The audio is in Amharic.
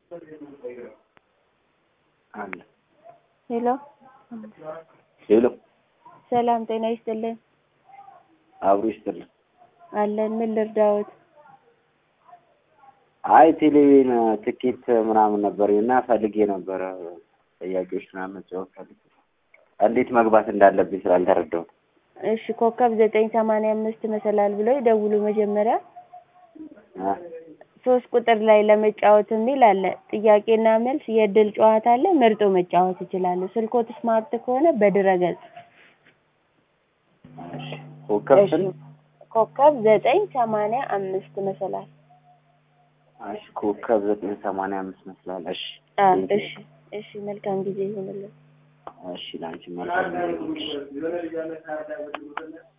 አለ ሄሎ ሄሎ ሰላም ጤና ይስጥልን። አብሮ ይስጥልን። አለን ምን ልርዳዎት? አይ ቴሌቪዥን ትኬት ምናምን ነበር እና ፈልጌ ነበረ ጥያቄዎች ምናምን መጫወት ፈልጌ እንዴት መግባት እንዳለብኝ ስላልተረዳሁት። እሺ ኮከብ ዘጠኝ ሰማንያ አምስት መሰላል ብለው ይደውሉ መጀመሪያ አ ሶስት ቁጥር ላይ ለመጫወት የሚል አለ። ጥያቄና መልስ የእድል ጨዋታ አለ። መርጦ መጫወት ይችላሉ። ስልኮት ስማርት ከሆነ በድረገጽ እሺ ኮከብ እሺ ስንት? ኮከብ ዘጠኝ ሰማንያ አምስት መሰላል እሺ ኮከብ ዘጠኝ ሰማንያ አምስት መስላል። እሺ አ ቴንኪው። እሺ እሺ መልካም ጊዜ ይሁንልን። እሺ ላንቺ መልካም ጊዜ ይሁንልሽ።